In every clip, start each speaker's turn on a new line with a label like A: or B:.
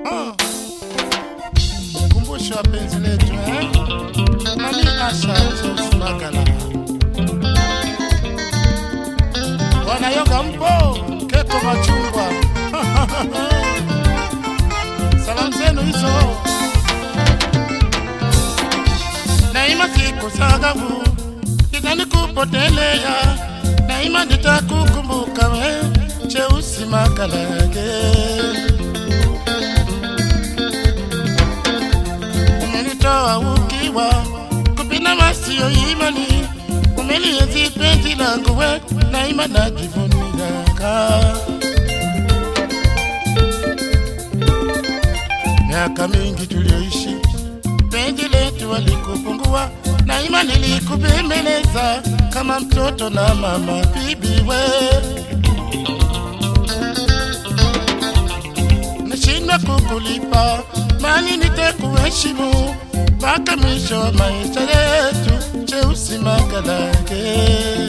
A: Ah. Kumbusho wa penzi letu eh? Mami Asha Charles Magala. Wanayoga mpo Keto Machungwa. Salamu zenu hizo. Naima sikusahau, itanikupotelea. Naima nitakukumbuka we, Cheusi Makalage. umenitoa ukiwa kupina masio imani umelienzi penzi langu we naima najivuniaka miaka mingi tulioishi penzi letu walikupungua naima nilikubembeleza kama mtoto na mama bibi we nashindwa kukulipa mali nitakuheshimu mpaka mwisho wa maisha yetu cheusi makalake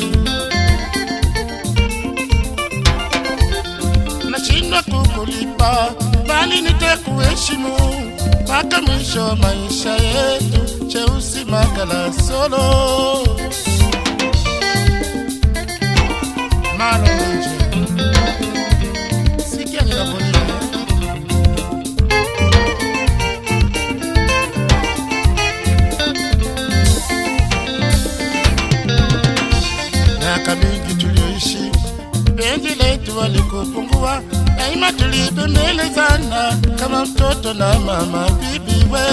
A: nashindwa kukulipa bali nitakuheshimu mpaka mwisho wa maisha yetu cheusi makala solo malo nje sikia ninavyolia miaka mingi tulioishi, penzi letu walikupungua, daima tulibembelezana kama mtoto na mama bibi we.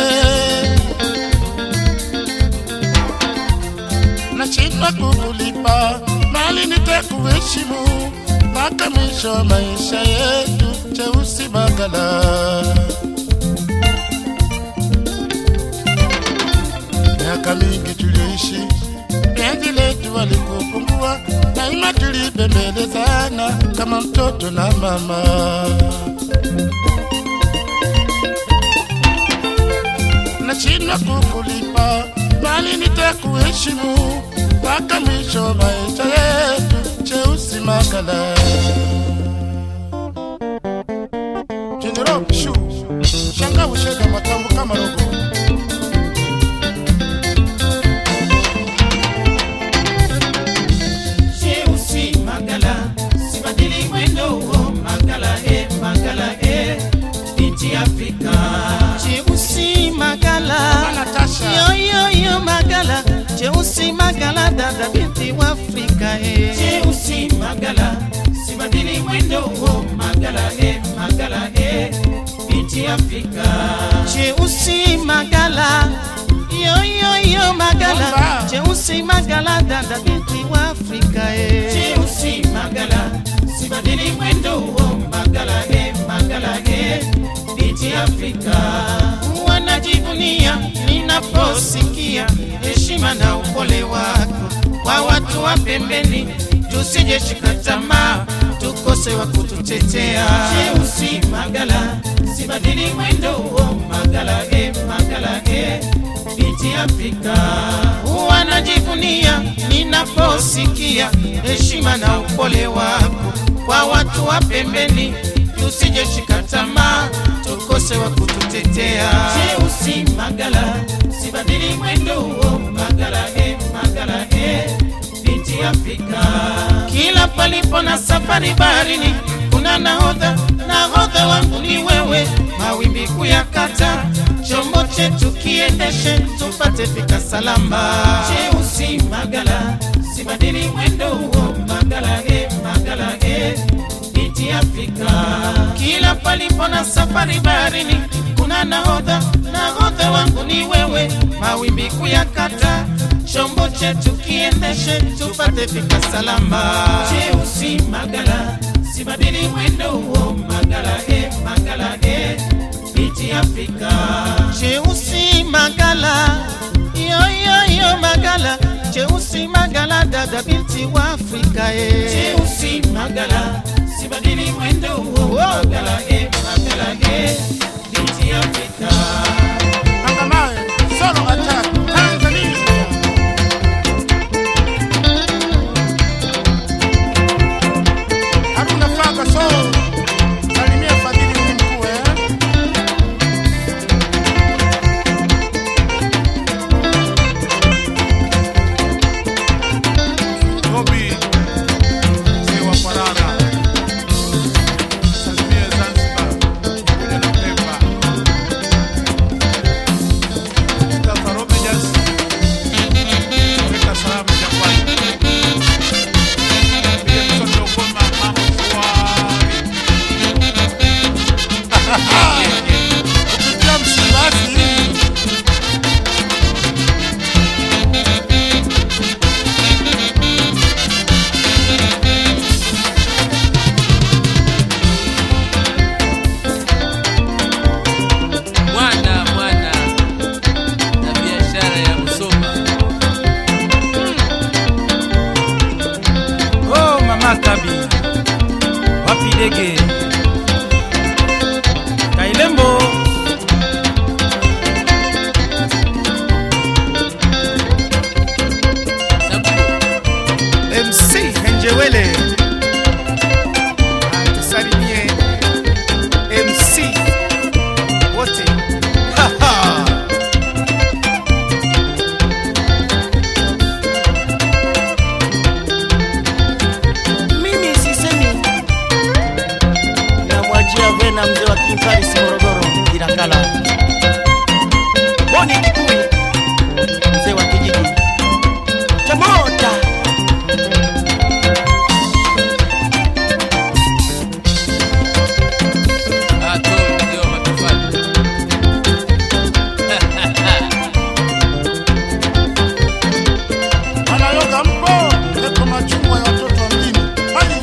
A: Nashindwa kukulipa mali nitakuheshimu mpaka mwisho wa maisha yetu, cheusi magala miaka mingi tulioishi, penzi letu walikupungua, daima tulibembelezana kama mtoto na mama. Nashindwa kukulipa, bali nitakuheshimu mpaka mwisho wa maisha yetu, cheusi makala General Shu, shanga ushega matambo kama rogo
B: Cheusi Magala, sibadili mwendo huo Magala e, Magala e, binti Afrika.
C: Cheusi Magala,
A: Natasha.
C: yo yo yo Magala, Cheusi Magala, dada binti wa Afrika eh.
B: Cheusi Magala, sibadili mwendo huo Magala e, Magala e, binti Afrika.
C: Cheusi Magala, yo yo yo Magala,
A: Bomba.
C: Cheusi Magala, dada binti wa Afrika eh.
B: Cheusi Magala, sibadili mwendo huo Magala e, Magala e, binti Afrika.
C: wanajivunia ninaposikia heshima na upole wako kwa watu wa pembeni, tusije shika tamaa tukose wa kututetea.
B: Cheusi Magala, sibadili mwendo huo Magala e, Magala e, binti Afrika.
C: Wanajivunia ninaposikia heshima na upole wako kwa watu wa pembeni, tusije shika tamaa tukose wa kututetea.
B: Cheusi Magala, sibadili mwendo huo Magala e, Magala e, binti Afrika.
C: Kila palipo na safari baharini kuna nahodha, nahodha wangu ni wewe, mawimbi kuyakata, chombo chetu kiendeshe, tupate fika salama.
B: Cheusi Magala, sibadili mwendo huo Magala e, Magala e, binti Afrika.
C: Kila palipo na safari baharini kuna nahodha, nahodha wangu ni wewe, mawimbi kuyakata, chombo chetu kiendeshe, tupate fika salama.
B: Cheusi Magala, sibadili mwendo huo Magala e, Magala e, binti Afrika.
C: Cheusi Magala, yo yo yo Magala, Cheusi Magala, dada binti wa Afrika eh.
B: Cheusi Magala, sibadili mwendo huo Magala e, Magala e, binti Afrika.
A: Angamawe, solo attack, Tanzania. Haruna Faga, so salimia Fadhili ni mkuu eh?
C: njia vena mzee wa Kimparis Morogoro Ilakala. Boni Kikui mzee wa kijiji cha Mota.
D: Ato mzee wa matofali.
A: Wanayoga mpo eko machungwa ya watoto wa mjini. Hai!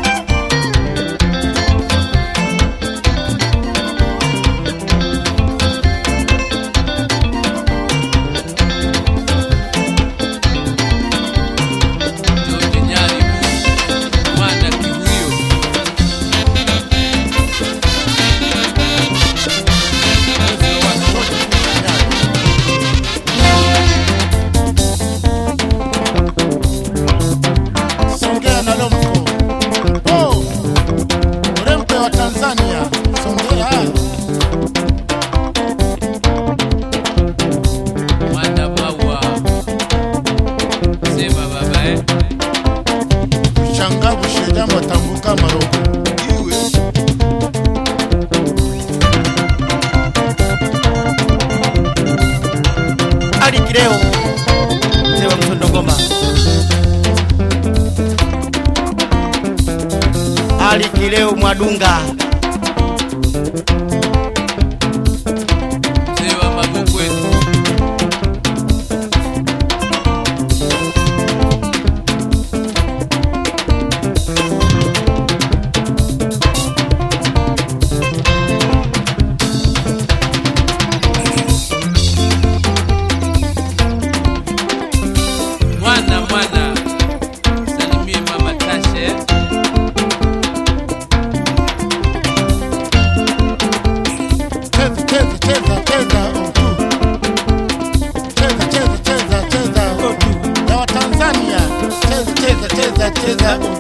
D: George Nyari mwana kihuyo. Mzee wa watoto.
A: Songea na Lomko. Oh! Urembe wa Tanzania. Songea.
D: Mwana maua. Sema baba eh.
A: Shangavu shedama tambuka maroko. Iwe.
C: Ali Kileo mzee wa Mtondo Ngoma. Ali Kileo Mwadunga
D: Mzee wa mabukwe. Mwana mwana. Salimie mama Tashe. eh.
A: Cheza, cheza, cheza, cheza. Oh. Cheza, cheza, cheza, cheza. Oh. Ya Watanzania. Cheza, cheza, cheza, cheza. Oh.